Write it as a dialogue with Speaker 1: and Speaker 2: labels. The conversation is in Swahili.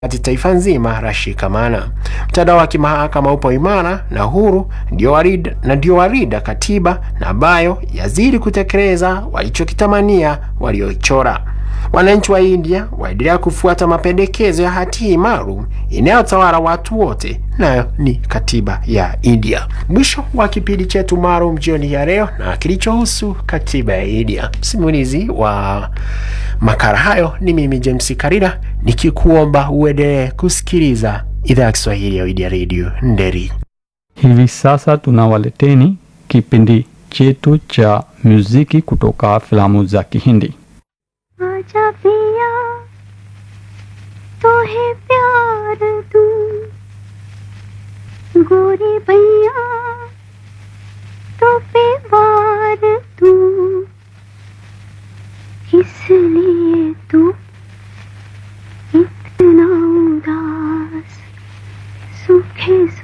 Speaker 1: hadi taifa nzima lashikamana. Mtandao wa kimahakama upo imara na huru, ndio warida, na ndio warida katiba na ambayo yazidi kutekeleza walichokitamania waliochora. Wananchi wa India waendelea kufuata mapendekezo ya hati maalum inayotawala watu wote, nayo ni katiba ya India. Mwisho wa kipindi chetu maalum jioni ya leo na kilichohusu katiba ya India. Msimulizi wa makala hayo ni mimi James Karira, nikikuomba uendelee kusikiliza idhaa ya Kiswahili ya India Radio Nderi.
Speaker 2: Hivi sasa tunawaleteni kipindi chetu cha muziki kutoka filamu za Kihindi.
Speaker 3: आजा पिया तो है प्यार तू गोरी भैया तो पे वार तू इसलिए तू इतना उदास सूखे